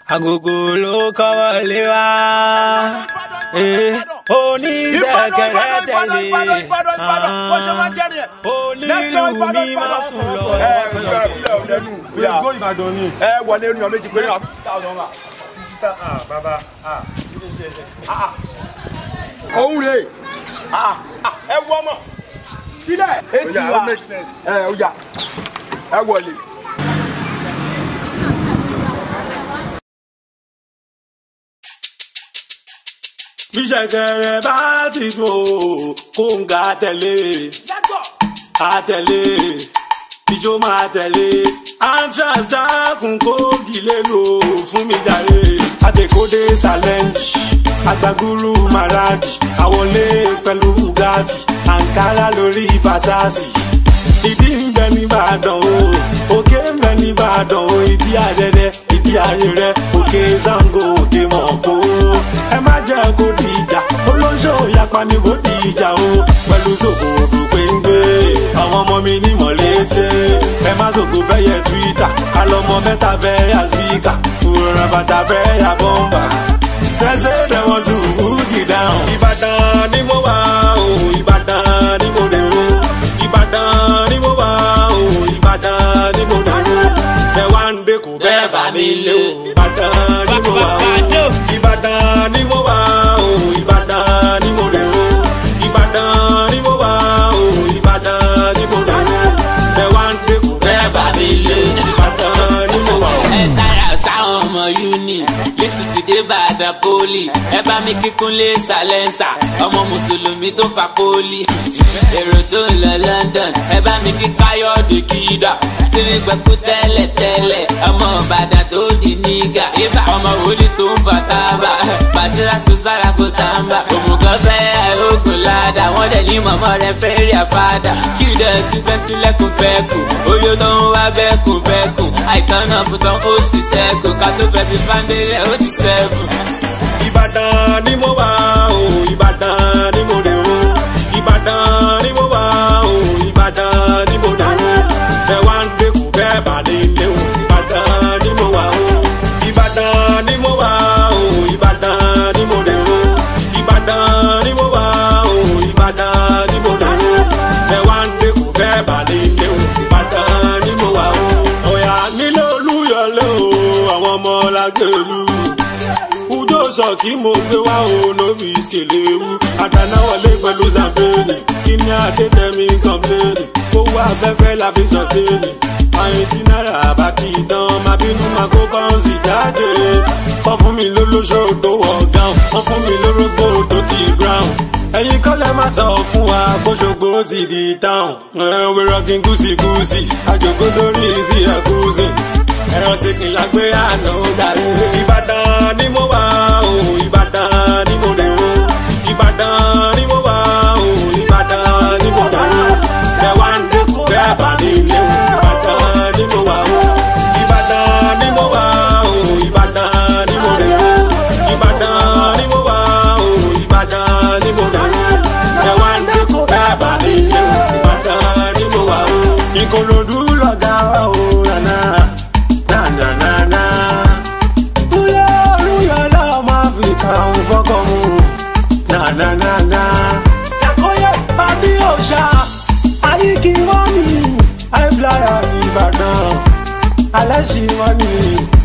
agogo ló kọ́wọ́ lé wa oníṣẹ́kẹ̀rẹ́ tẹ̀lé onílù mi máa sùn lọ. Go Ìbàdàn ni. ẹ wọlé ní ọmọ méjì péré náà thousand wa. Ah, bàbá, ah, kí ló ṣe? òun rè ẹ wọ ọmọ sílẹ̀ èsì Oya, wa it makes sense. ẹ ọjà ẹ wọlé. bíṣẹ̀kẹ̀rẹ̀ bá ti dùn ó kó ń ga tẹ̀lé àtẹ̀lé ìjó máa tẹ̀lé antrax dákun kó gilé lò fún mi jàre àtẹ̀kọ́dé challenge agbagulu maradi àwọlé pẹ̀lú bugatti ankara lórí fasasi ìdí ń bẹ nìbàdàn o òkè ń bẹ nìbàdàn o ìdí àrẹrẹ ìdí àrẹrẹ òkè zango òkè mọ̀kó ẹ má jẹ́ kó di ìjà olóńṣó yapa ni bó di ìjà o pẹ̀lú sòkòrò péńgbé àwọn ọmọ mi ní mọ̀lẹ́tẹ̀ ẹ má sòkò fẹ́ yẹ twitter alọ́mọ mẹ́ta fẹ́ yà spíkà fúnra bàtà fẹ́ yà bọ́mbà tẹ́sẹ̀ dẹ̀wọ̀n tù búùkì dáhùn. ìbàdàn ni mo wà o ìbàdàn ni mo rè o ìbàdàn ni mo wà o ìbàdàn ni mo rè o ẹ wá ń dé kò bẹ́ẹ̀ bá mi lé o ìbàdàn ni mo wà o ìbàdàn ni mo wà o ìbàdàn ni mo rè o ìbàdàn ni mo wà o ìbàdàn ni mo rè o ẹ wá ń dé kò bẹ́ẹ̀ bá mi lé o ìbàdàn ni mo wà o. ẹ sára sáwọn ọmọ uni lẹ́sìn ti dé bàdàn poli ẹ bá mi kíkún lé sàlẹ́nsà ọmọ mùsùlùmí tó fa poli èrò tó ń lọ london ẹ bá mi kí káyọ̀dé kídà tírí gbẹ̀kú tẹ́lẹ̀ tẹ́lẹ̀ ọmọ ìbàdàn tó di nígà ibà ọmọ wòlíì tó ń fa tábà bàtírà sùsára kó tàǹbà òmùgọ̀ fẹ́ àìrógùn ládàá wọ́n dẹ̀ ní mọ̀mọ́ rẹ̀ fẹ́ rí àfádà kí ìdẹ̀ ti fẹ́ sílẹ̀kùn fẹ́ kù oyè tó ń wá bẹ́ẹ̀kùn bẹ́ẹ̀kùn àìtàn náà fún tán ó sì sẹ́kù ká tó fẹ́ fi fáńdélẹ̀ ó ti sẹ́kù. ìbàdàn ni mo wà o ìbàdàn ni mo rè o ìbàdàn ni mo wà o ìbàdàn ni mo rè o ẹ wá ń dé kù bẹ́ẹ̀ bá lè lé o ìbàdàn ni mo wà o ìbàdàn ni mo wà o ìbàdàn ni mo rè o ìbàdàn ni mo wà o ìbàdàn ni mo rè o ẹ wá ń dé kù bẹ́ẹ̀ bá lè lé o ìbàdàn ni mo wà o. ọ̀yà nílé olúyọlé o àwọn ọmọ lágbèlú ujo sọ kí mo gbé wá o nóbi ìskèléwu àdánáwọlé pẹ̀lú zambéèlì kí ni adétẹ̀mí kọ́mpléènì owó afẹ́fẹ́ la fi sọ̀stéèlì àyìn tí náírà bá kì í dán máa bínú máa kó báńsì jáde wọ́n fún mi lólóṣó tó wọ̀ gáùn wọ́n fún mi lórógbó tó ti brown ẹ̀yin kọ́lẹ̀ máa sọ fún wa bóṣogbo ti di táwọn we're rocking gúúsì gúúsì àjòkó sórí sí ẹ̀kúsì ẹ̀rọ ti kìlá gbé àná dàrí. ìbàdàn ni mo wà o ìbàdàn ni mo rè o ìbàdàn ni mo wà o ìbàdàn ni mo rè o ẹ wá ń dẹ́kun bẹ́ẹ̀ bá mi lé o ìbàdàn ni mo wà o ìbàdàn ni mo wà o ìbàdàn ni mo rè o ìbàdàn ni mo wà o ìbàdàn ni mo rè o ẹ wá ń dẹ́kun bẹ́ẹ̀ bá mi lé o ìbàdàn ni mo wà o ìkòròdú lọ̀gá wa o nànà nànànànà. Kúlẹ̀ olúyọ̀lá ọmọ Áfíríkà ń fọ́kọ̀ mu nànànànà. Sàkóyè pàbí òòṣà àyíkí wọ́n mi àìbláyà Ìbàdàn alẹ́ sì wọ́n mi.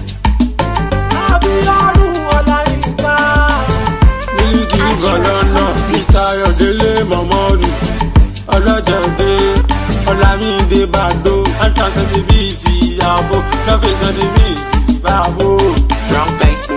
Abíọ́dún Ọláyínká. Mílíkì Gọ̀lọ́nà Mr. Ayọ̀délé Mọ̀mọ́dù ọlọ́jọ̀dé ọ̀làmídé bàdó antan sẹ́ndíbíìsì àfọ kẹfẹ́ sẹ́ndíbíìsì bàbó. drunk face